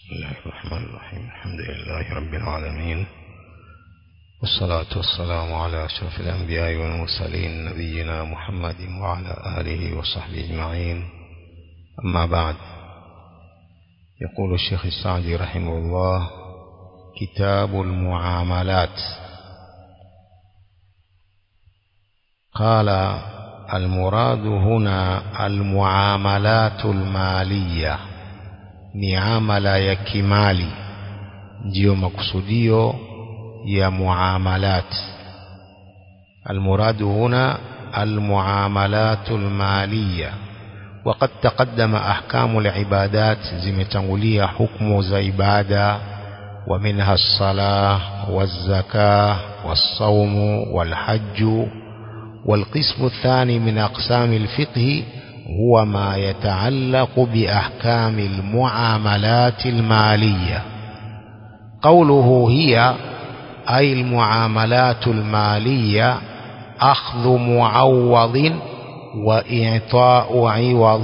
بسم الله الرحمن الرحيم الحمد لله رب العالمين والصلاة والسلام على أشرف الأنبياء والمرسلين نبينا محمد وعلى آله وصحبه أجمعين أما بعد يقول الشيخ السعدي رحمه الله كتاب المعاملات قال المراد هنا المعاملات المالية miamala ya kimali ndiyo makusudio ya muamalat المراد هنا المعاملات المالية وقد تقدم أحكام العبادات زمتنغلية حكم زيبادة ومنها الصلاة والزكاة والصوم والحج والقسم الثاني من أقسام الفقه هو ما يتعلق بأحكام المعاملات المالية قوله هي أي المعاملات المالية أخذ معوض وإعطاء عوض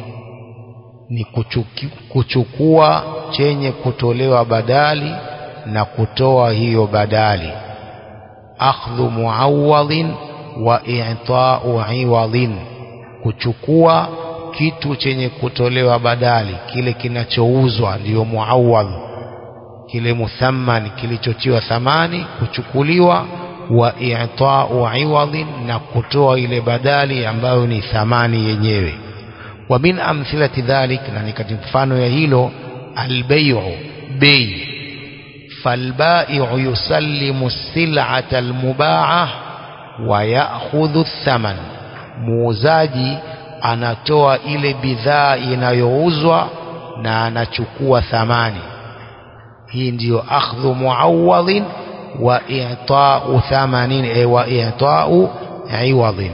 ni kuchukua chenye kutolewa badali na kutoa hiyo badali akhdhu muawadhin wa i'ta'u iwadhin kuchukua kitu chenye kutolewa badali kile kinachouzwa ndiyo muawwadh kile muthamman kilichotiwa thamani kuchukuliwa wa i'ta'u iwadhin na kutoa ile badali ambayo ni thamani yenyewe wa min amthilati dhalik na ni katika mfano ya hilo albay'u bay falbai'u yusallimu as-sil'ata al-muba'ah wa ya'khudhu ath-thaman muuzaji anatoa ile bidhaa inayouzwa na anachukua thamani hii ndiyo akhdhu muawadhin wa i'ta'u thamanin e wa i'ta'u iwadhin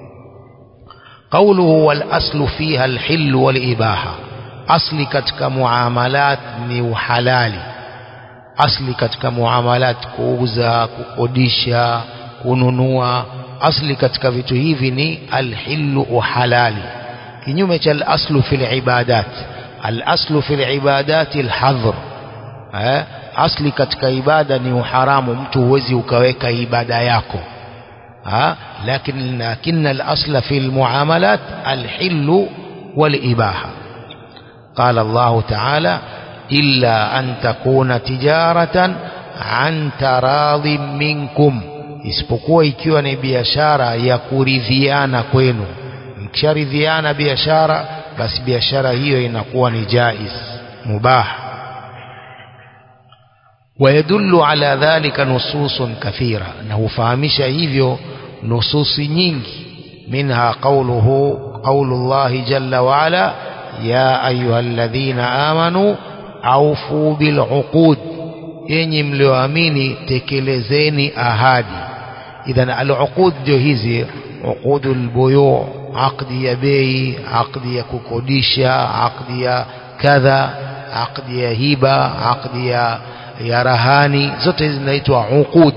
qawluhu wal aslu fiha al hill wal ibaha asli katika muamalat ni uhalali asli katika muamalat kuuza kukodisha kununua asli katika vitu hivi ni alhillu uhalali kinyume cha alaslu fil ibadat alaslu fil ibadat alhadhr eh asli katika ibada ni uharamu mtu huwezi ukaweka ibada yako ha lakini lakini alasla fil muamalat alhillu wal ibaha قال الله تعالى إلا أن تكون تجارة عن تراض منكم isipokuwa ikiwa ni biashara ya kuridhiana kwenu mkisharidhiana biashara basi biashara hiyo inakuwa ni jaiz mubah ويدل على ذلك نصوص كثيرة انه فهمش hivyo nususi nyingi منها قوله قول الله جل وعلا يا أيها الذين آمنوا أوفوا بالعقود yenyi mlioamini tekelezeni ahadi idhan aluqud ndio hizi uqudul buyu aqdi ya bei aqdi ya kukodisha aqdi ya kadha aqdi ya hiba aqdi ya ya rahani zote hizi zinaitwa uqud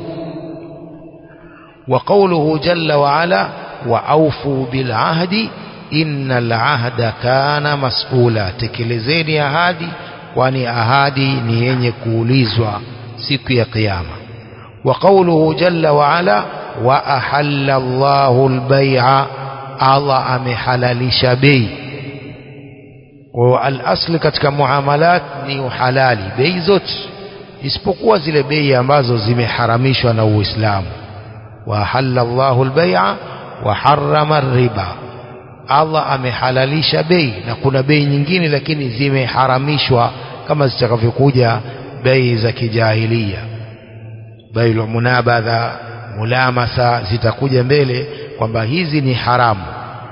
wa qawluhu jalla wa ala wa awfu bil ahdi innal ahda kana mas'ula tekelezeni ahadi kwani ahadi ni yenye kuulizwa siku ya kiyama wa qawluhu jalla wa ala wa ahalla Allahu al-bay'a Allah amehalalisha bei kwa al-asli katika muamalat ni uhalali bei zote isipokuwa zile bei ambazo zimeharamishwa na Uislamu wa ahalla Allahu al-bay'a wa harrama ar-riba Allah amehalalisha bei na kuna bei nyingine lakini zimeharamishwa kama zitakavyokuja bei za kijahilia bei la munabadha mulamasa zitakuja mbele kwamba hizi ni haramu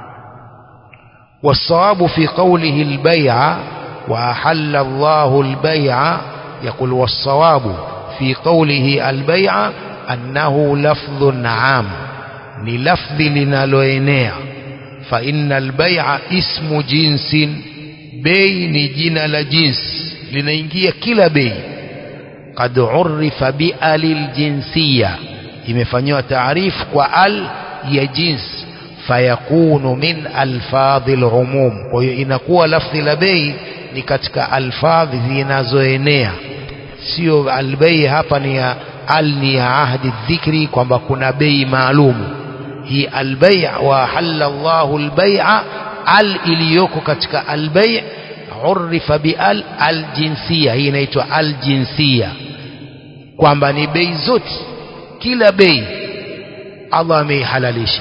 والصواب في قوله البيع وأحل الله البيع يقول والصواب في قوله البيع أنه لفظ عام للفظ لنالوينيا فإن البيع اسم جنس بي جنا لجنس لنينجي كلا بي قد عرف بأل الجنسية imefanywa taarif kwa al ya jins fayakunu min alfadhi lumum kwa hiyo inakuwa lafdhi la bei ni katika alfadhi zinazoenea sio albei hapa ni ya al ni ya ahdi dhikri kwamba kuna bei maalumu hii albei wa halalla Allahu albai'a al iliyoko katika albei urifa bi al aljinsia hii inaitwa aljinsia kwamba ni bei zote kila bei Allah ameihalalisha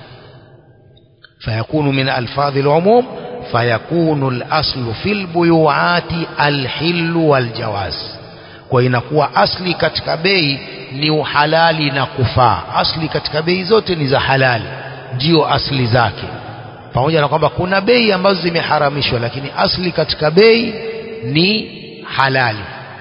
فيكون من ألفاظ العموم فيكون الأصل في البيوعات الحل والجواز وإنكوا أصلي katika bei ni uhalali na kufaa asli katika bei zote ni za halali ndio asli zake pamoja na kwamba kuna bei ambazo zimeharamishwa lakini asli katika bei ni halali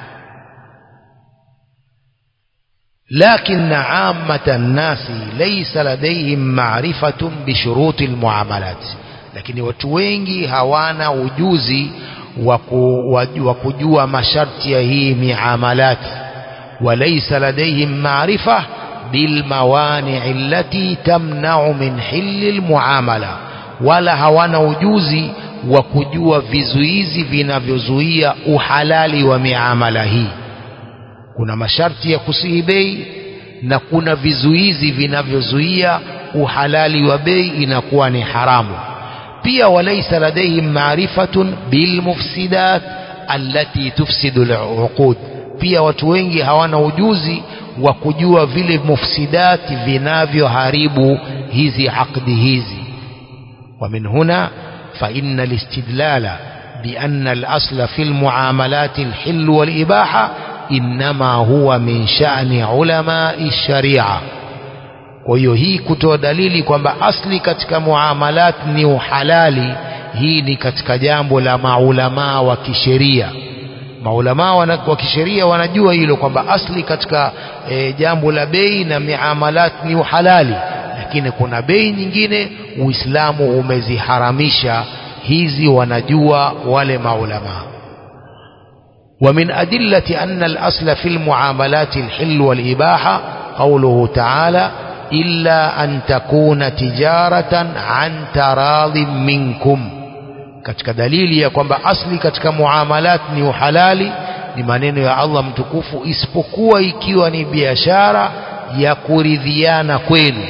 لكن عامة الناس ليس لديهم معرفة بشروط المعاملات lakini watu wengi hawana ujuzi wa kujua masharti ya hii miamalat walaysa ladayhim maarifa bilmawani allati tamna'u min hilli almuamala wala hawana ujuzi wa kujua vizuizi vinavyozuia uhalali wa miamala hii kuna masharti ya kusihi bei na kuna vizuizi vinavyozuia uhalali wa bei inakuwa ni haramu pia walaysa ladaihim maarifatun bilmufsidat allati tufsidu aluqud pia watu wengi hawana ujuzi wa kujua vile mufsidati vinavyoharibu hizi aqdi hizi ومن هنا فإن الاستدلال بأن الأصل في المعاملات الحل والإباحة إنما هو من شأن علماء الشريعة kwa hiyo hii kutoa dalili kwamba asli katika muamalat ni uhalali hii ni katika jambo la maulamaa wa kisheria maulamaa wa kisheria wanajua hilo kwamba asli katika e, jambo la bei na miamalat ni uhalali lakini kuna bei nyingine uislamu umeziharamisha hizi wanajua wale maulamaa ومن أدلة أن الأصل في المعاملات الحل والإباحة قوله تعالى إلا أن تكون تجارة عن تراض منكم katika dalili ya kwamba asli katika muamalat ni uhalali ni maneno ya Allah mtukufu isipokuwa ikiwa ni biashara ya kuridhiana kwenu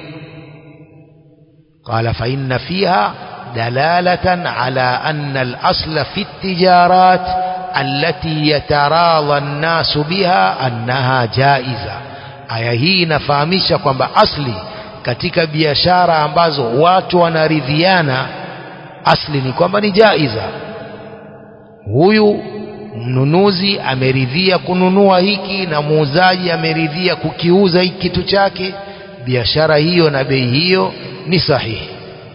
qala fa inna fiha dalalatan ala anna al-asla fi at-tijarat التي يتراضى الناس بها أنها جائزة aya hii inafahamisha kwamba asli katika biashara ambazo watu wanaridhiana asli ni kwamba ni jaiza huyu mnunuzi ameridhia kununua hiki na muuzaji ameridhia kukiuza hiki kitu chake biashara hiyo na bei hiyo ni sahihi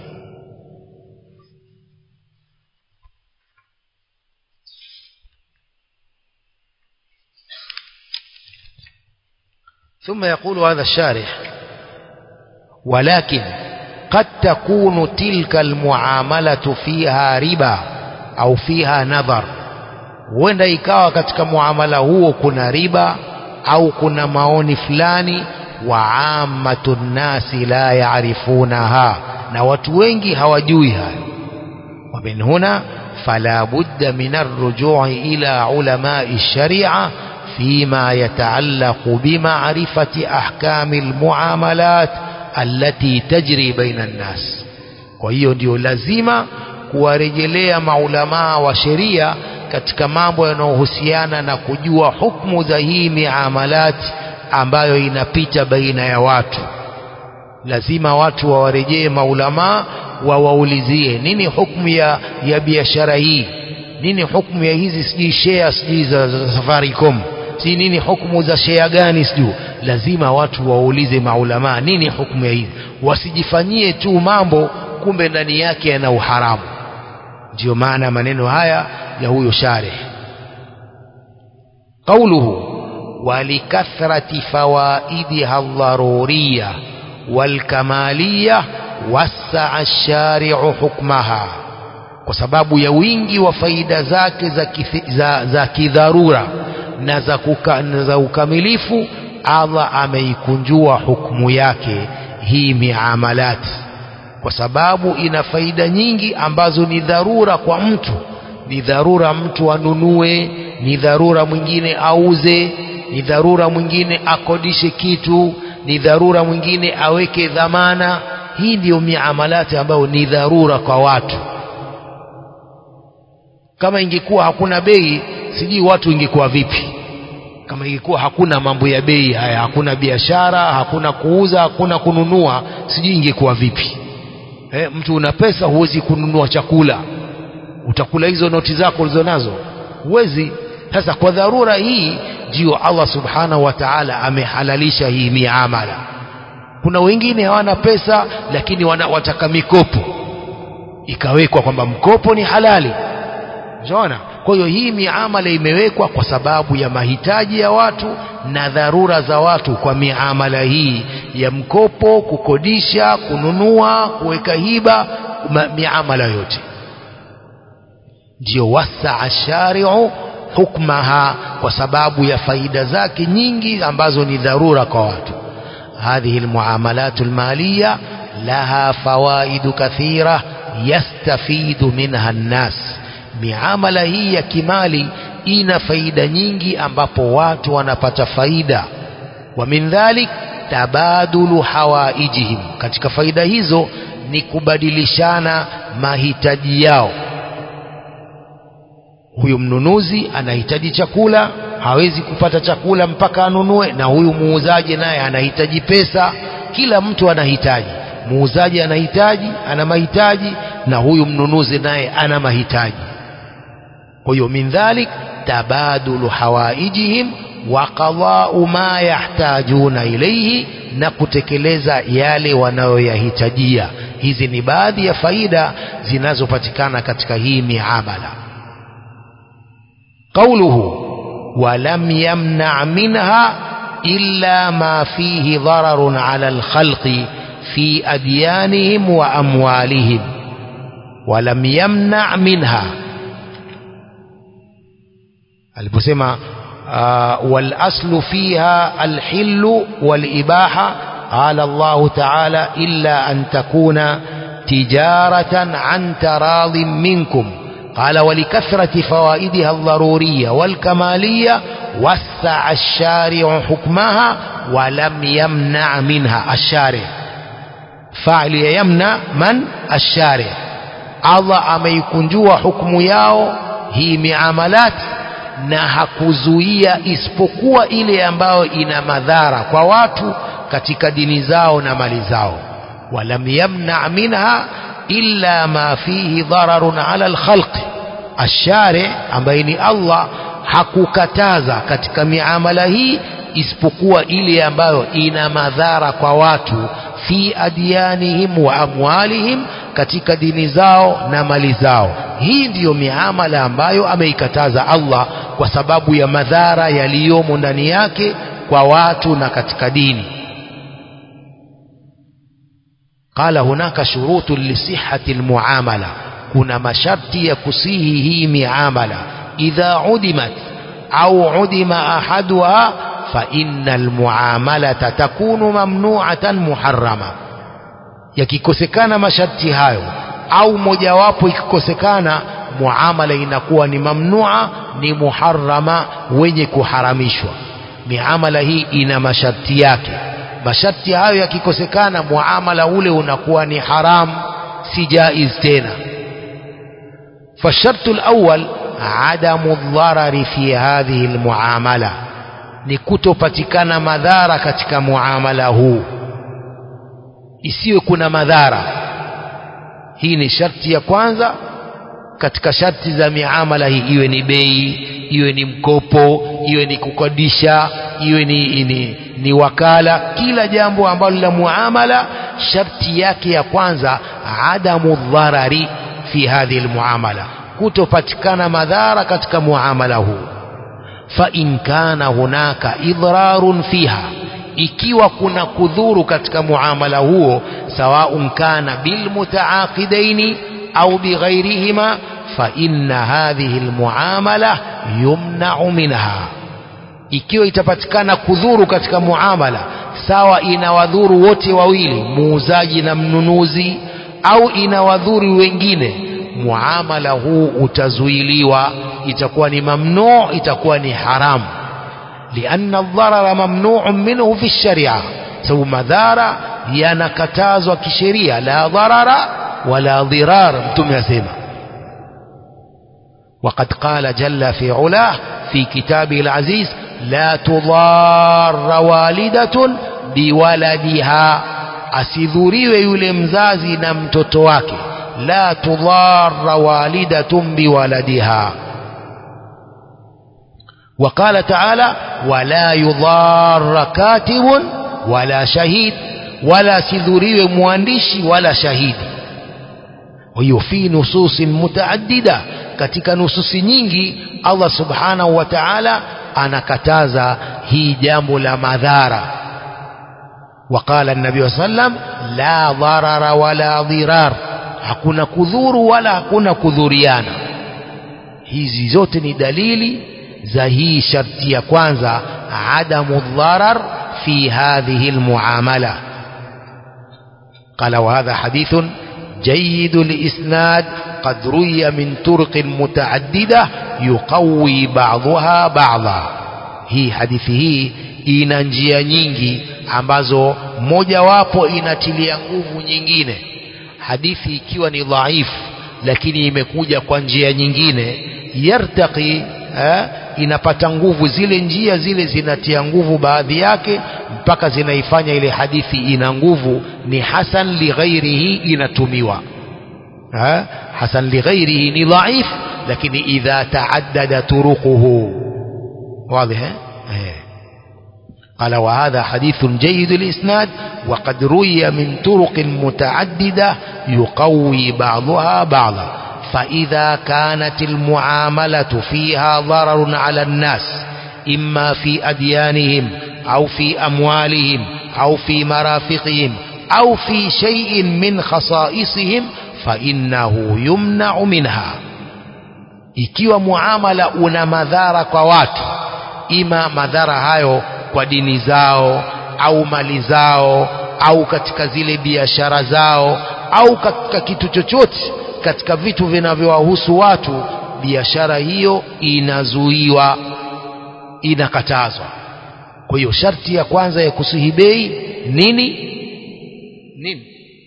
ثم يقول هذا الشارح ولكن قد تكون تلك المعاملة فيها ربا أو فيها نظر huenda ikawa katika muamala huo kuna riba au kuna maoni fulani wa amatu nnasi la yaarifunaha na watu wengi hawajui hayo wa min huna fala budda min arrujui ila ulamai sharia فيما يتعلق بمعرفة أحكام المعاملات التي تجري بين الناس kwa hiyo ndio lazima kuwarejelea maulamaa wa sheria katika mambo yanayohusiana na kujua hukmu za hii miamalat ambayo inapita baina ya watu lazima watu wawarejee maulamaa wawaulizie nini hukmu ya, ya biashara hii nini hukmu ya hizi sijui share sijui za, za Safaricom si nini hukumu za shea gani sijuu lazima watu waulize maulamaa nini hukumu ya hizi wasijifanyie tu mambo kumbe ndani yake yana uharamu ndiyo maana maneno haya ya huyo sharih qauluhu walikathrati fawaidiha dharuriya walkamaliya wasaa shari'u hukmaha kwa sababu ya wingi wa faida zake za, kithi, za, za kidharura na za, kuka, na za ukamilifu Allah ameikunjua hukumu yake hii miamalat kwa sababu ina faida nyingi ambazo ni dharura kwa mtu ni dharura mtu anunue ni dharura mwingine auze ni dharura mwingine akodishe kitu ni dharura mwingine aweke dhamana hii ndiyo miamalati ambayo ni dharura kwa watu kama ingekuwa hakuna bei sijui watu ingekuwa vipi kama ingekuwa hakuna mambo ya bei haya hakuna biashara hakuna kuuza hakuna kununua sijui ingekuwa vipi eh, mtu una pesa huwezi kununua chakula utakula hizo noti zako ulizonazo huwezi sasa kwa dharura hii ndio Allah subhanahu wa ta'ala amehalalisha hii miamala kuna wengine hawana pesa lakini wana, wataka mikopo ikawekwa kwamba mkopo ni halali unaona kwa hiyo hii miamala imewekwa kwa sababu ya mahitaji ya watu na dharura za watu kwa miamala hii ya mkopo kukodisha kununua kuweka hiba miamala yote ndio wasaa shari'u hukmaha kwa sababu ya faida zake nyingi ambazo ni dharura kwa watu هذه المعاملات المالية لها فوائد كثيرة يستفيد منها الناس miamala hii ya kimali ina faida nyingi ambapo watu wanapata faida wa min dhalik tabadulu hawaijihim katika faida hizo ni kubadilishana mahitaji yao huyu mnunuzi anahitaji chakula hawezi kupata chakula mpaka anunue na huyu muuzaji naye anahitaji pesa kila mtu anahitaji muuzaji anahitaji ana mahitaji na huyu mnunuzi naye ana mahitaji kwa hiyo min dhalik tabadulu hawaijihim wa qada'u ma yahtajuna ilayhi na kutekeleza yale wanayoyahitajia hizi ni baadhi ya faida zinazopatikana katika hii miamala قوله ولم يمنع منها إلا ما فيه ضرر على الخلق في أديانهم وأموالهم ولم يمنع منها aliposema uh, walaslu fiha alhillu walibaha qala Allahu ta'ala illa an takuna tijaratan an taradhin minkum قال ولكثرة فوائدها الضرورية والكمالية وسع الشارع حكمها ولم يمنع منها الشارع فاعل يمنع من الشارع الله ameikunjua hukumu yao hii miamalat na hakuzuia isipokuwa ile ambayo ina madhara kwa watu katika dini zao na mali zao walam yamna minha illa ma fihi dhararun ala alkhalq ashari ambaye ni Allah hakukataza katika miamala hii isipokuwa ile ambayo ina madhara kwa watu fi adyanihim wa amwalihim katika dini zao na mali zao hii ndiyo miamala ambayo ameikataza Allah kwa sababu ya madhara yaliyomo ndani yake kwa watu na katika dini قال هناك شروط لصحة المعاملة كنا مشرطي يكسيه هي معاملة إذا عدمت أو عدم أحدها فإن المعاملة تكون ممنوعة محرمة yakikosekana masharti hayo au mojawapo ikikosekana muamala inakuwa ni mamnua ni muharrama wenye kuharamishwa miamala hii ina masharti yake masharti hayo yakikosekana muamala ule unakuwa ni haram si jaiz tena فالشرط الأول عدم الضرر في هذه المعاملة ni kutopatikana madhara katika muamala huu isiwe kuna madhara hii ni sharti ya kwanza katika sharti za miamala hii iwe ni bei iwe ni mkopo iwe ni kukodisha iwe ni, ni, ni wakala kila jambo ambalo la muamala sharti yake ya kwanza adamu dharari fi hadhihi almuamala kutopatikana madhara katika muamala huu fa in kana hunaka idrarun fiha ikiwa kuna kudhuru katika muamala huo sawaun kana bilmutaaqidaini au bighairihima fa inna hadhihi almuamala yumna'u minha ikiwa itapatikana kudhuru katika muamala sawa inawadhuru wote wawili muuzaji na mnunuzi au inawadhuru wengine muamala huu utazuiliwa itakuwa ni mamnuu itakuwa ni haramu lianna aldharara mamnuun minhu fi sharia sababu madhara yanakatazwa kisheria la dharara wala dhirar mtume asema وقد قال جل في علاه في كتابه العزيز لا تضار والدة بولدها asidhuriwe yule mzazi na mtoto wake la tudhara walidatun biwaladiha وقال تعالى ولا يضار كاتب ولا شهيد ولا سذريو مواندشي ولا شهيد وهي في نصوص متعددة katika nususi nyingi Allah subhanahu wa ta'ala anakataza hii jambo la madhara وقال النبي صلى الله عليه وسلم لا ضرر ولا ضرار hakuna kudhuru wala hakuna kudhuriana hizi zote ni dalili za hii sharti ya kwanza adamu dharar fi hadhihi almuamala قال وهذا حديث جيد الإسناد قد روي من طرق متعددة يقوي بعضها بعضا hii hadithi hii ina njia nyingi ambazo mojawapo inatilia nguvu nyingine hadithi ikiwa ni dhaifu lakini imekuja kwa njia nyingine yartaqi eh, inapata nguvu zile njia zile zinatia nguvu baadhi yake mpaka zinaifanya ile hadithi ina nguvu ni hasan lighairihi inatumiwa eh, hasan lighairihi ni dhaif lakini idha taaddada turuquhu واضح eh قال وهذا حديث جيد الإسناد وقد روي من طرق متعددة يقوي بعضها بعضا فإذا كانت المعاملة فيها ضرر على الناس إما في أديانهم أو في أموالهم أو في مرافقهم أو في شيء من خصائصهم فإنه يمنع منها ikiwa muamala una madhara kwa watu ima madhara hayo kwa dini zao au mali zao au katika zile biashara zao au katika kitu chochote katika vitu vinavyowahusu watu biashara hiyo inazuiwa inakatazwa kwa hiyo sharti ya kwanza ya kusihi bei nini nini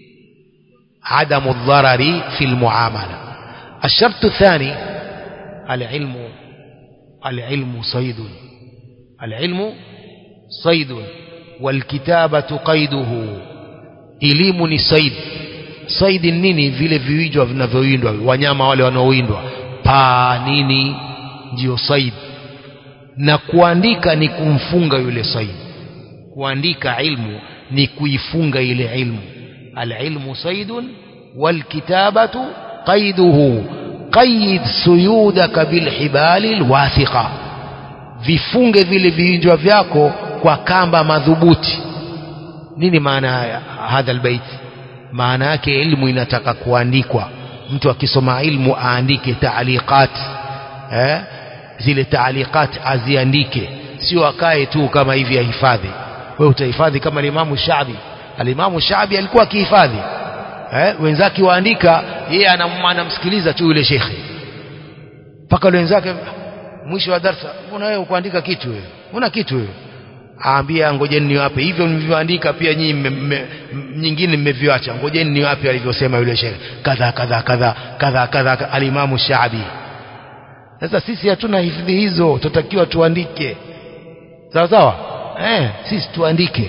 adamu dharari fi lmuamala الشرط الثاني العلم العلم صيد العلم صيد والكتابة قيده elimu ni said said nini vile viwijwa vinavyowindwa wanyama wale wanaowindwa paa nini ndio said na kuandika ni kumfunga yule said kuandika ilmu ni kuifunga ile ilmu alilmu saidun walkitabatu qaiduhu qaid suyudaka bilhibali lwathiqa vifunge vile viinjwa vyako kwa kamba madhubuti nini maana ya hadha albayt maana yake ilmu inataka kuandikwa mtu akisoma ilmu aandike taaliqat eh? zile taaliqat aziandike sio akae tu kama hivi ahifadhi wewe utahifadhi kama alimamu shabi alimamu shabi alikuwa akihifadhi eh? wenzake waandika yeye anamsikiliza tu yule shekhe mpaka wenzake mwisho wa darsa mbona wewe kuandika kitu wewe una kitu wewe aambia ngojeni niwape hivyo mlivyoandika pia nyinyi me, me, nyingine mmeviacha ngojeni niwape alivyosema yule shekhe kadha kadha kadha kadha kadha alimamu Shaabi sasa sisi hatuna hifadhi hizo tutakiwa tuandike sawa sawa eh sisi tuandike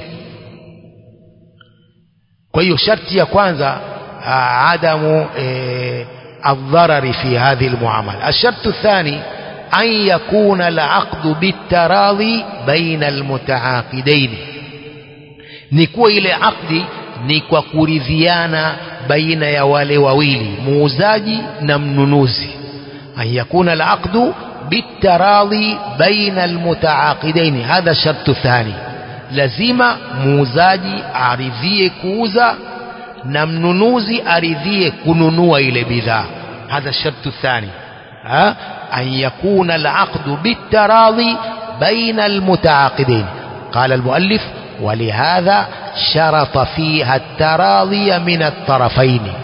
kwa hiyo sharti ya kwanza adamu eh, الضرر في هذه المعاملة الشرط الثاني أن يكون العقد بالتراضي بين المتعاقدين نكو إلى عقد نكو كوريذيانا بين يوالي وويلي موزاجي نمنونوزي أن يكون العقد بالتراضي بين المتعاقدين هذا الشرط الثاني لزم موزاجي أعرضيه كوزا نمنونوزي أرضيه كنونوا إلى بذا هذا الشرط الثاني ها أن يكون العقد بالتراضي بين المتعاقدين قال المؤلف ولهذا شرط فيها التراضي من الطرفين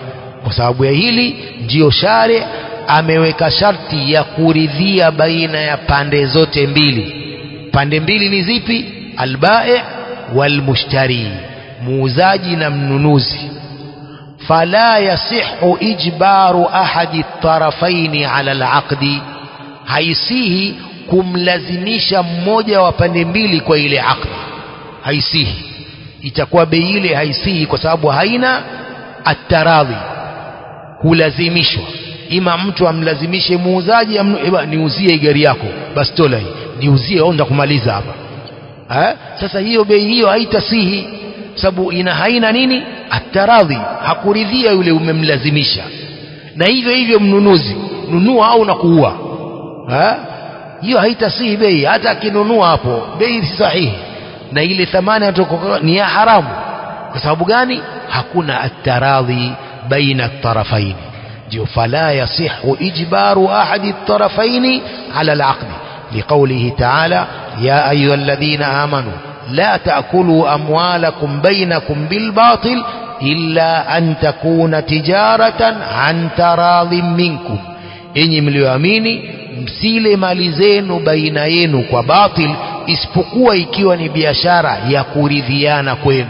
kwa sababu ya hili ndiyo share ameweka sharti ya kuridhia baina ya pande zote mbili pande mbili ni zipi albai walmushtari muuzaji na mnunuzi fala yasihu ijbaru ahadi tarafaini ala alaqdi haisihi kumlazimisha mmoja wa pande mbili kwa ile aqdi haisihi itakuwa bei ile haisihi kwa sababu haina ataradhi kulazimishwa ima mtu amlazimishe muuzaji amnu, eba, niuzie gari yako basi tola hii niuzie onda kumaliza hapa eh? sasa hiyo bei hiyo haitasihi sababu ina haina nini ataradhi hakuridhia yule umemlazimisha na hivyo hivyo mnunuzi nunua au na kuua eh? hiyo haitasihi bei hata akinunua hapo bei si sahihi na ile thamani atokoka ni ya haramu kwa sababu gani hakuna ataradhi baina tarafaini ndio fala yasihu ijbaru ahadi tarafaini ala alaqdi liqaulihi ta'ala ya ayuha alladhina amanu la ta'kulu amwalakum bainakum bilbatil illa an takuna tijaratan an taradhin minkum enyi mlioamini msile mali zenu baina yenu kwa batil isipokuwa ikiwa ni biashara ya kuridhiana kwenu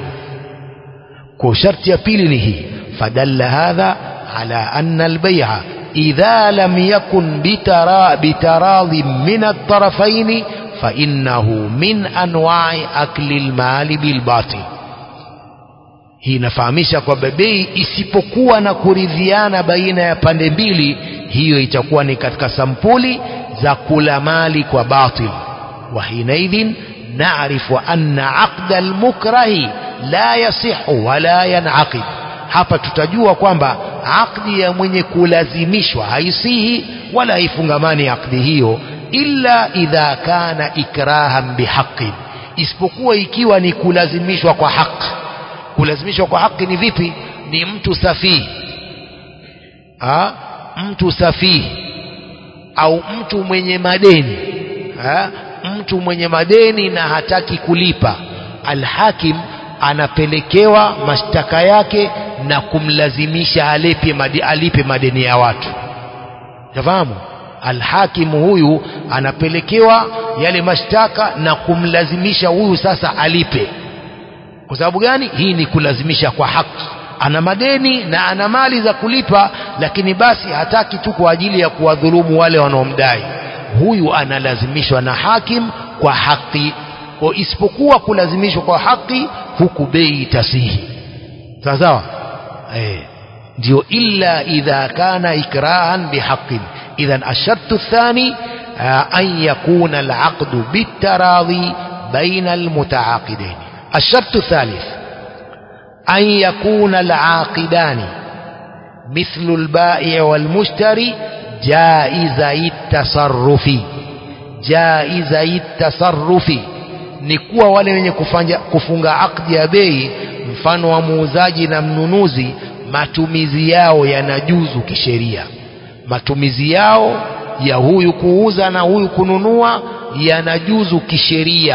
kwa sharti ya pili ni hii fadalla hadha ala anna albay'a idha lam yakun bitara bitaradhi min at-tarafayn fa innahu min anwa'i akli al-mali bil batil hii inafahamisha kwamba bei isipokuwa na kuridhiana baina ya pande mbili hiyo itakuwa ni katika sampuli za kula mali kwa batil وحينئذ نعرف أن عقد المكره لا يصح ولا ينعقد hapa tutajua kwamba akdi ya mwenye kulazimishwa haisihi wala haifungamani akdi hiyo illa idha kana ikrahan bihaqin isipokuwa ikiwa ni kulazimishwa kwa haki kulazimishwa kwa haki ni vipi ni mtu safihi ha? mtu safihi au mtu mwenye madeni ha? mtu mwenye madeni na hataki kulipa alhakim anapelekewa mashtaka yake na kumlazimisha alipe, made, alipe madeni ya watu yafahamu alhakimu huyu anapelekewa yale mashtaka na kumlazimisha huyu sasa alipe kwa sababu gani hii ni kulazimisha kwa haki ana madeni na ana mali za kulipa lakini basi hataki tu kwa ajili ya kuwadhulumu wale wanaomdai huyu analazimishwa na hakim kwa haki kwa isipokuwa kulazimishwa kwa haki huku bei itasihi sawa sawa eh ndio illa idha kana ikrahan bihaqin idhan ashartu thani an yakuna alaqdu bitaradhi baina almutaaqidain الشرط الثالث أن يكون العاقدان مثل البائع والمشتري جائزي التصرف جائزي التصرف ni kuwa wale wenye kufanya, kufunga akdi ya bei mfano wa muuzaji na mnunuzi matumizi yao yanajuzu kisheria matumizi yao ya huyu kuuza na huyu kununua yanajuzu kisheria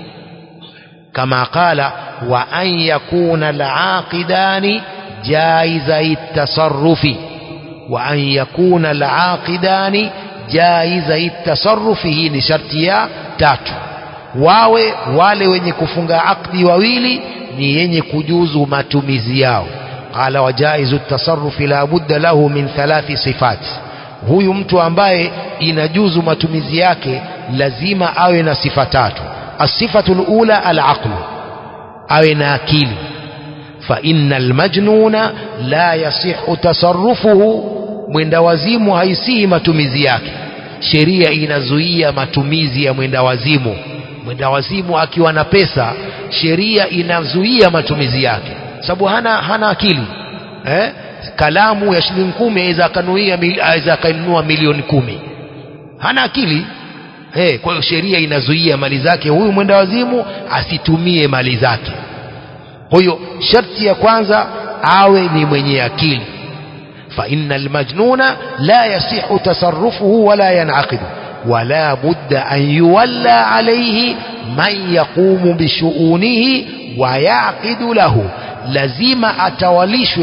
kama qala wa an yakuna alaqidani jaizai tasarrufi wa an yakuna alaqidani jaizai tasarrufi hii ni sharti ya tatu wawe wale wenye kufunga akdi wawili ni yenye kujuzu matumizi yao qala wajaizu tasarrufi la budda lahu min thalathi sifat huyu mtu ambaye inajuzu matumizi yake lazima awe na sifa tatu asifatu lula alaqlu awe na akili fa inna almajnuna la yasihu tasarrufuhu mwenda wazimu haisihi matumizi yake sheria inazuia matumizi ya mwenda wazimu mwenda wazimu akiwa na pesa sheria inazuia matumizi yake sababu hana, hana akili eh? kalamu ya shilingi kumi aweza akanuia aweza akanunua milioni kumi hana akili eh, kwa hiyo sheria inazuia mali zake huyu mwenda wazimu asitumie mali zake kwa hiyo sharti ya kwanza awe ni mwenye akili فإن المجنون لا يصح تصرفه ولا ينعقد ولا بد أن يولى عليه من يقوم بشؤونه ويعقد له لازم atawalishwe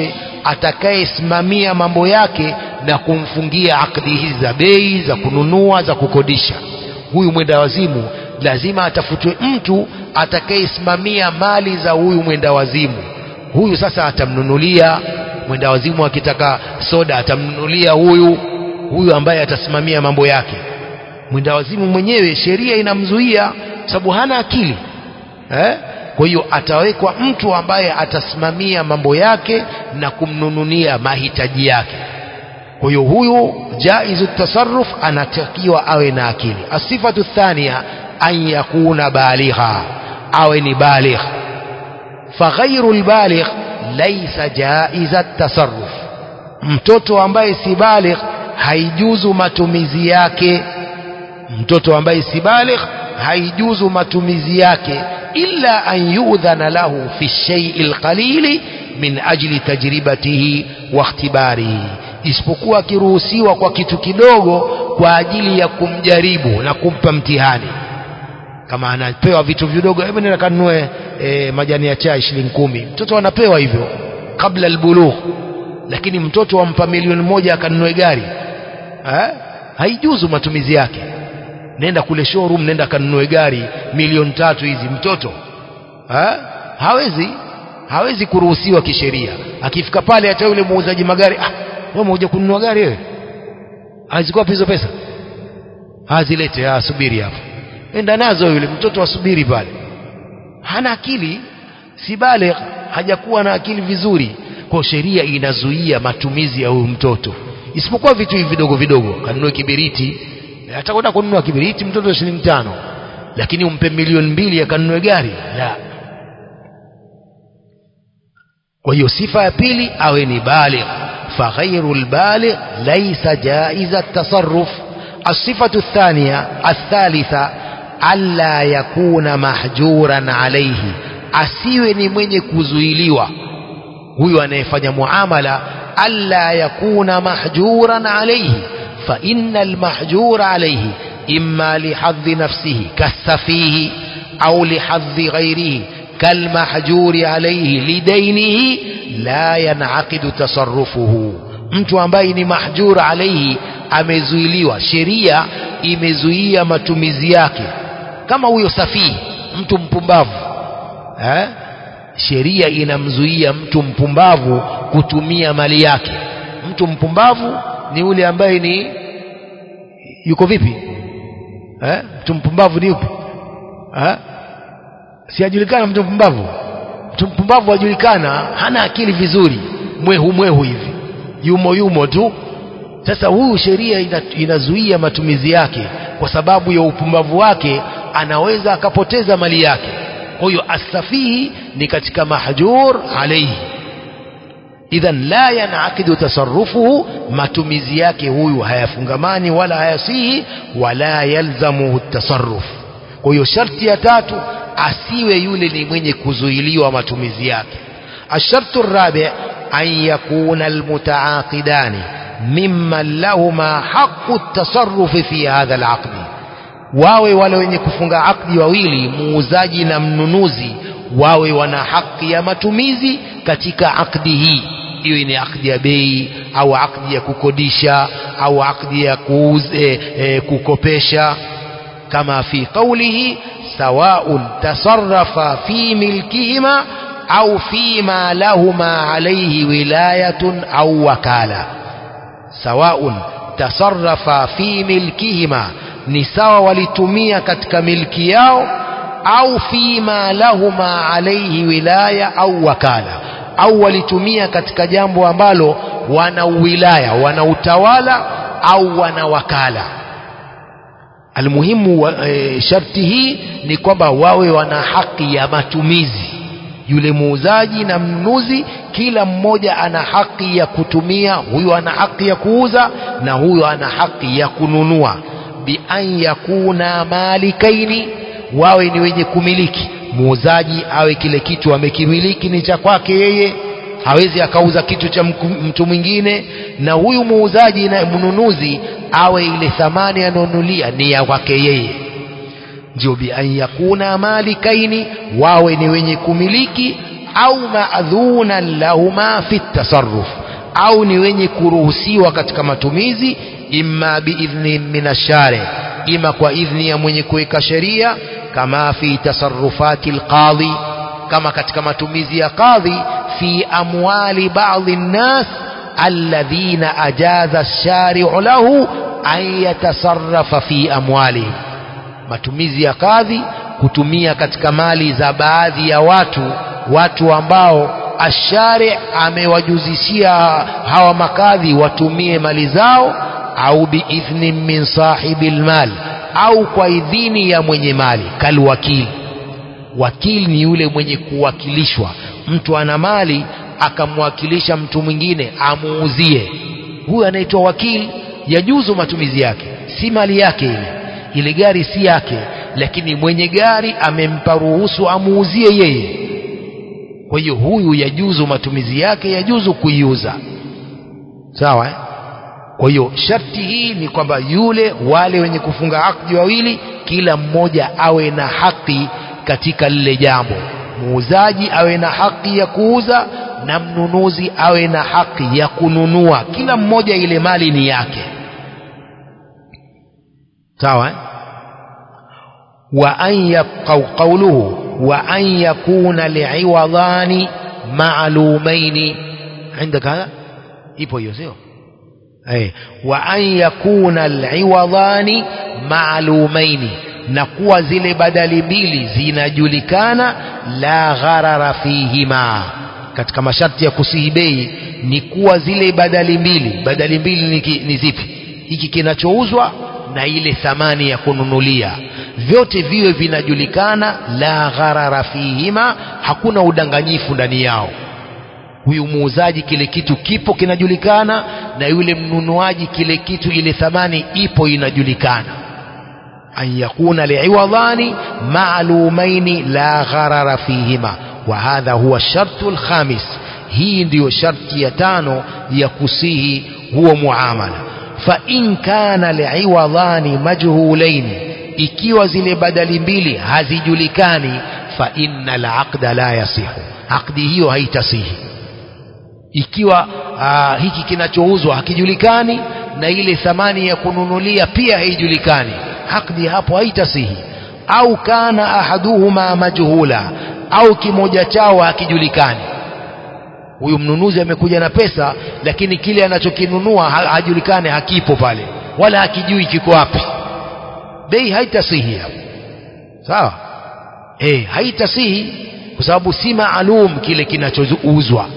atakayesimamia mambo yake na kumfungia akdi hizi za bei za kununua za kukodisha huyu mwenda wazimu lazima atafutwe mtu atakayesimamia mali za huyu mwenda wazimu huyu sasa atamnunulia mwenda wazimu akitaka soda atamnunulia huyu huyu ambaye atasimamia mambo yake mwenda wazimu mwenyewe sheria inamzuia sababu hana akili eh? kwa hiyo atawekwa mtu ambaye atasimamia mambo yake na kumnunulia mahitaji yake kwa hiyo huyu jaizu tasarruf anatakiwa awe na akili asifatu thania an yakuna baligha awe ni baligh faghairu lbaligh laisa jaiza tasarruf mtoto ambaye si baligh haijuzu matumizi yake mtoto ambaye si baligh haijuzu matumizi yake illa an yudhana lahu fi shaii lqalili min ajli tajribatihi wa ikhtibarihi isipokuwa akiruhusiwa kwa kitu kidogo kwa ajili ya kumjaribu na kumpa mtihani kama anapewa vitu vidogo hebu nenda kanunue e, majani ya chai shilingi kumi mtoto anapewa hivyo kabla albulugh lakini mtoto wampa milioni moja akanunue gari ha? haijuzu matumizi yake nenda kule showroom nenda kanunue gari milioni tatu hizi mtoto ha? hawezi hawezi kuruhusiwa kisheria akifika pale hata yule muuzaji magari ah wewe umekuja kununua gari wewe hazikuwa hizo pesa azilete ah subiri hapo enda nazo yule mtoto asubiri pale hana akili si baligh hajakuwa na akili vizuri kwa sheria inazuia matumizi ya huyu mtoto isipokuwa vitu hivi vidogo vidogo kanunue kibiriti atakwenda kununua kibiriti mtoto shilingi tano lakini umpe milioni mbili akanunue gari la kwa hiyo sifa ya pili awe ni baligh فغير البالغ ليس جائز التصرف الصفة الثانية الثالثة ألا يكون محجورا عليه asiwe ni mwenye kuzuiliwa huyu anayefanya muamala alla yakuna mahjuran alayhi fa inna almahjur alayhi imma lihadhi nafsihi kasafihi au lihadhi ghairihi kalmahjuri alayhi lidainihi la yanaqidu tasarrufuhu mtu ambaye ni mahjur alayhi amezuiliwa sheria imezuia matumizi yake kama huyo safihi mtu mpumbavu eh? sheria inamzuia mtu mpumbavu kutumia mali yake mtu mpumbavu ni yule ambaye ni yuko vipi eh? mtu mpumbavu ni yupi eh? siajulikana mtu mpumbavu mtu mpumbavu ajulikana hana akili vizuri mwehu mwehu hivi yumo yumo tu sasa huyu sheria ina, inazuia matumizi yake kwa sababu ya upumbavu wake anaweza akapoteza mali yake kwa hiyo asafihi ni katika mahjur alayhi idhan la yanakidu tasarrufuhu matumizi yake huyu hayafungamani wala hayasihi wala yalzamuhu tasarruf kwa hiyo sharti ya tatu asiwe yule ni mwenye kuzuiliwa matumizi yake الشرط الرابع أن يكون المتعاقدان ممن لهما حق التصرف في هذا العقد wawe wale wenye kufunga akdi wawili muuzaji na mnunuzi wawe wana haki ya matumizi katika akdi hii hiyo ni akdi ya bei au akdi ya kukodisha au akdi ya kuuze, e, kukopesha kama fi qawlihi sawaun tasarrafa fi milkihima au fima lahuma alayhi wilayatun au wakala sawaun tasarrafa fi milkihima ni sawa walitumia katika milki yao au fima lahuma alayhi wilaya au wakala au walitumia katika jambo ambalo wana wilaya wana utawala au wana wakala almuhimu e, sharti hii ni kwamba wawe wana haki ya matumizi yule muuzaji na mnunuzi kila mmoja ana haki ya kutumia huyo ana haki ya kuuza na huyo ana haki ya kununua bi an yakuna malikaini wawe ni wenye kumiliki muuzaji awe kile kitu amekimiliki ni cha kwake yeye hawezi akauza kitu cha mtu mwingine na huyu muuzaji na mnunuzi awe ile thamani anaonulia ni ya kwake yeye ndio bi an yakuna malikaini wawe ni wenye kumiliki au maadhunan lahuma fi tasarruf au ni wenye kuruhusiwa katika matumizi imma biidhni min ashari ima kwa idhni ya mwenye kuweka sheria kama fi tasarrufati alqadhi kama katika matumizi ya qadhi fi amwali baadhi nnas alladhina ajaza ash-shari'u lahu an yatasarrafa fi amwalihim matumizi ya kadhi kutumia katika mali za baadhi ya watu watu ambao ashari amewajuzishia hawa makadhi watumie mali zao au biidhni min sahibi lmal au kwa idhini ya mwenye mali kalwakili wakili ni yule mwenye kuwakilishwa mtu ana mali akamwakilisha mtu mwingine amuuzie huyu anaitwa wakili yajuzu matumizi yake si mali yake ile ile gari si yake lakini mwenye gari amempa ruhusu amuuzie yeye kwa hiyo huyu yajuzu matumizi yake yajuzu kuiuza sawa eh? kwa hiyo sharti hii ni kwamba yule wale wenye kufunga akdi wawili kila mmoja awe na haki katika lile jambo muuzaji awe na haki ya kuuza na mnunuzi awe na haki ya kununua kila mmoja ile mali ni yake sawa eh? wa an yabqa qawluhu wa an yakuna li'iwadani ma'lumaini عندك هذا ipo hiyo sio eh wa an yakuna al'iwadani ma'lumaini na kuwa zile badali mbili zinajulikana la gharara fihima katika masharti ya kusihi bei ni kuwa zile badali mbili badali mbili ni, ki- ni zipi hiki kinachouzwa na ile thamani ya kununulia vyote viwe vinajulikana la gharara fihima hakuna udanganyifu ndani yao huyu muuzaji kile kitu kipo kinajulikana na yule mnunuaji kile kitu ile thamani ipo inajulikana an yakuna liiwadhani maalumaini la gharara fihima wa hadha huwa shartu lkhamis hii ndiyo sharti ya tano ya kusihi huo muamala fa in kana liiwadhani majhulaini ikiwa zile badali mbili hazijulikani fa inna alaqda la yasihu aqdi hiyo haitasihi ikiwa aa, hiki kinachouzwa hakijulikani na ile thamani ya kununulia pia haijulikani akdi hapo haitasihi au kana ahaduhuma majhula au kimoja chao hakijulikani huyu mnunuzi amekuja na pesa lakini kile anachokinunua ha- hajulikani hakipo pale wala hakijui kiko wapi bei haitasihi hapo sawa eh haitasihi kwa sababu si maalum kile kinachouzwa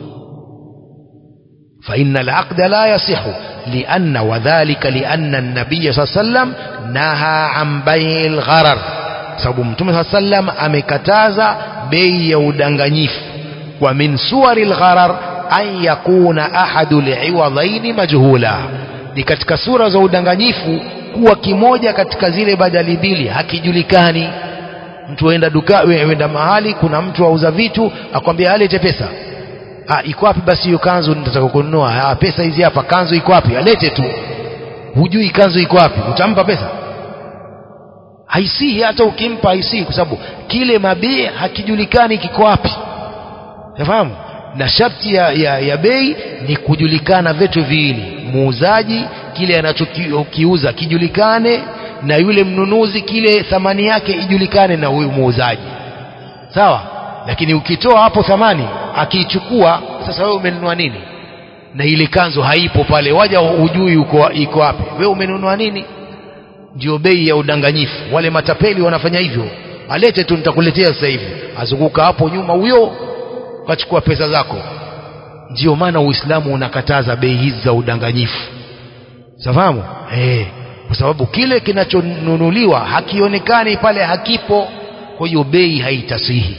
فإن العقد لا يصح لأن وذلك لأن النبي صلى الله عليه وسلم نهى عن بيع الغرر sababu mtume saa sallam amekataza bei ya udanganyifu wa min suwari lgharar an yakuna ahadu liiwadhaini majhula ni katika sura za udanganyifu kuwa kimoja katika zile badali mbili hakijulikani mtu aenda duka wenda mahali kuna mtu auza vitu akwambia alete pesa ah iko wapi basi hiyo kanzu nitataka kununua ah pesa hizi hapa kanzu iko wapi alete tu hujui kanzu iko wapi utampa pesa haisihi hata ukimpa haisihi kwa sababu kile mabii hakijulikani kiko wapi nafahamu na sharti ya, ya, ya bei ni kujulikana vitu viwili muuzaji kile anachokiuza kijulikane na yule mnunuzi kile thamani yake ijulikane na huyu muuzaji sawa lakini ukitoa hapo thamani akiichukua sasa wewe umenunua nini na ile kanzu haipo pale waja hujui uko iko wapi wewe umenunua nini ndio bei ya udanganyifu wale matapeli wanafanya hivyo alete tu nitakuletea sasa hivi azunguka hapo nyuma huyo kachukua pesa zako ndio maana uislamu unakataza bei hizi za udanganyifu safahamu eh kwa sababu kile kinachonunuliwa hakionekani pale hakipo kwa hiyo bei haitasihi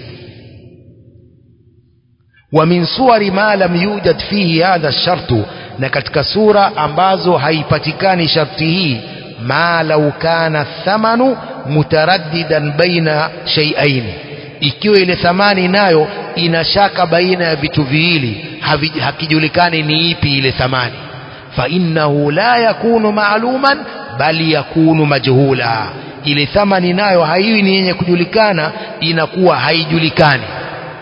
ومن صور ما لم يوجد فيه هذا الشرط na katika sura ambazo haipatikani sharti hii ma lau kana thamanu mutaraddidan baina shay'ain ikiwa ile thamani nayo ina shaka baina ya vitu viwili havi- hakijulikani ni ipi ile thamani fa innahu la yakunu maaluman bali yakunu majhula ile thamani nayo haiwi ni yenye kujulikana inakuwa haijulikani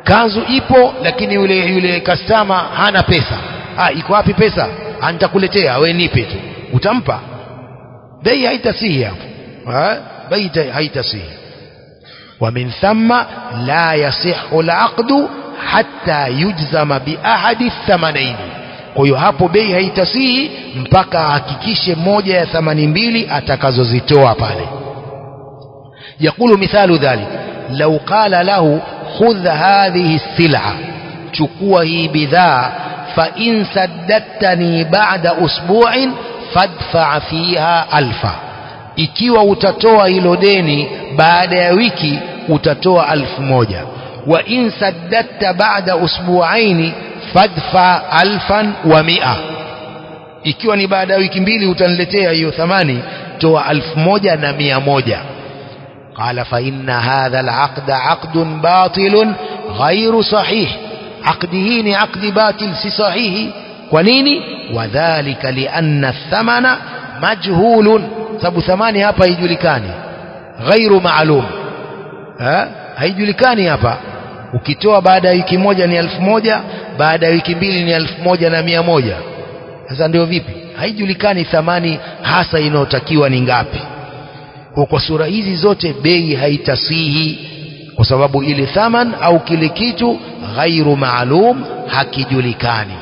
kanzu ipo lakini yule yule kastama hana pesa ah iko wapi pesa Ah, nitakuletea we nipe tu utampa bei haitasihi hapo Ah, bei ita- haitasihi ومن ثم لا يصح العقد حتى يجزم بأحد الثمنين kwa hiyo hapo bei haitasihi mpaka ahakikishe moja ya thamani mbili atakazozitoa pale يقول مثال ذلك لو قال له خذ هذه السلعة chukua hii bidhaa فإن سددتني بعد أسبوع فادفع فيها ألفا ikiwa utatoa hilo deni baada ya wiki utatoa alfu moja wa in saddatta baada usbuaini fadfa alfan wa mia ikiwa ni baada ya wiki mbili utaniletea hiyo thamani toa alfu moja na mia moja قال فإن هذا العقد عقد باطل غير صحيح عقده ni عقد باطل si sahihi kwa nini wadhālika lianna الثمن majhulun sababu thamani hapa haijulikani ghairu maalum ha? haijulikani hapa ukitoa baada ya wiki moja ni elfu moja baada ya wiki mbili ni elfu moja na mia moja sasa ndio vipi haijulikani thamani hasa inayotakiwa ni ngapi kwa, kwa sura hizi zote bei haitasihi kwa sababu ile thaman au kile kitu ghairu maalum hakijulikani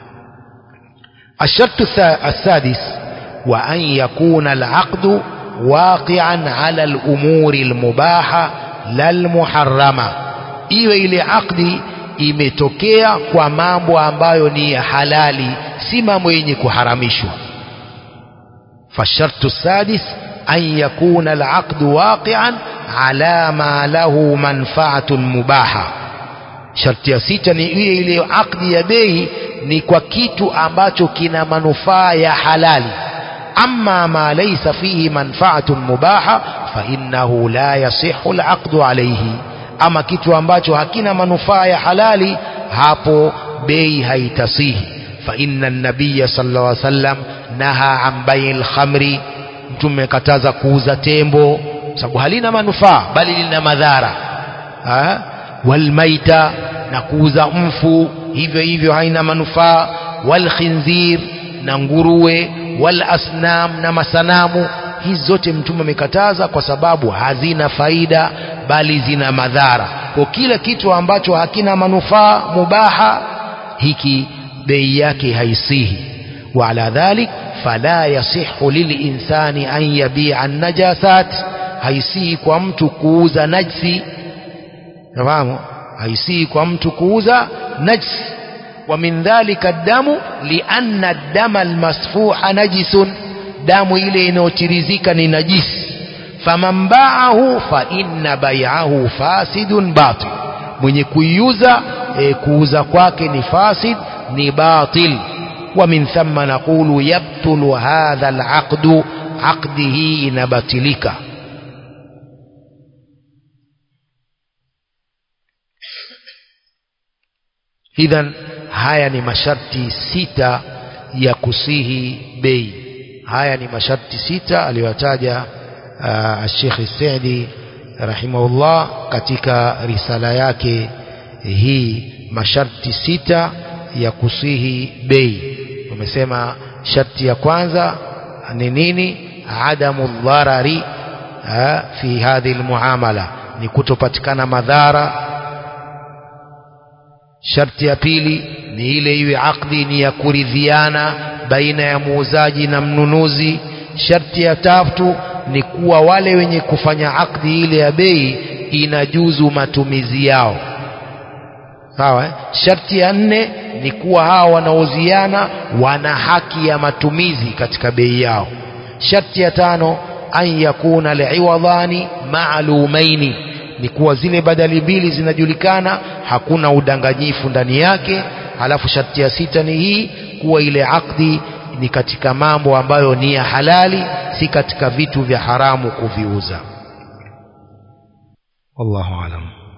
الشرط الثا- السادس وأن يكون العقد واقعا على الأمور المباحة لا المحرمة iwe ile akdi imetokea kwa mambo ambayo ni ya halali si mambo yenye kuharamishwa فالشرط السادس أن يكون العقد واقعا على ما له منفعة مباحة sharti ya sita ni ile ile akdi ya bei ni kwa kitu ambacho kina manufaa ya halali amma ma laysa fihi manfaatun mubaha fa innahu la yasihu alaqdu alayhi ama kitu ambacho hakina manufaa ya halali hapo bei haitasihi fa inna an-nabiyya sallallahu alayhi wasallam naha an bay'il khamri mtume kataza kuuza tembo sababu halina manufaa bali lina madhara ha? walmaita na kuuza mfu hivyo hivyo haina manufaa walkhinzir na nguruwe walasnam na masanamu hizi zote mtume amekataza kwa sababu hazina faida bali zina madhara kwa kila kitu ambacho hakina manufaa mubaha hiki bei yake haisihi وعلى ذلك فلا يصح للإنسان أن يبيع النجاسات haisihi kwa mtu kuuza najsi nafahamu haisii kwa mtu kuuza najs wa min dhalika damu lianna dama almasfuha najisun damu ile inayotirizika ni najisi faman baahu fa inna bai'ahu fasidun batil mwenye kuiuza e, kuuza kwake ni fasid ni batil wa min thumma naqulu yabtulu hadha alaqdu aqdihi inabatilika idhan haya ni masharti sita ya kusihi bei haya ni masharti sita aliyotaja uh, Sheikh Saidi rahimahullah katika risala yake hii masharti sita ya kusihi bei umesema sharti ya kwanza ni nini adamu dharari uh, fi hadhihi almuamala ni kutopatikana madhara sharti ya pili ni ile iwe akdi ni ya kuridhiana baina ya muuzaji na mnunuzi sharti ya tatu ni kuwa wale wenye kufanya akdi ile ya bei inajuzu matumizi yao sawa eh? sharti ya nne ni kuwa hawa wanaoziana wana haki ya matumizi katika bei yao sharti ya tano an yakuna liiwadhani maalumaini ni kuwa zile badali mbili zinajulikana hakuna udanganyifu ndani yake halafu sharti ya sita ni hii kuwa ile akdi ni katika mambo ambayo ni ya halali si katika vitu vya haramu kuviuza wallahu alam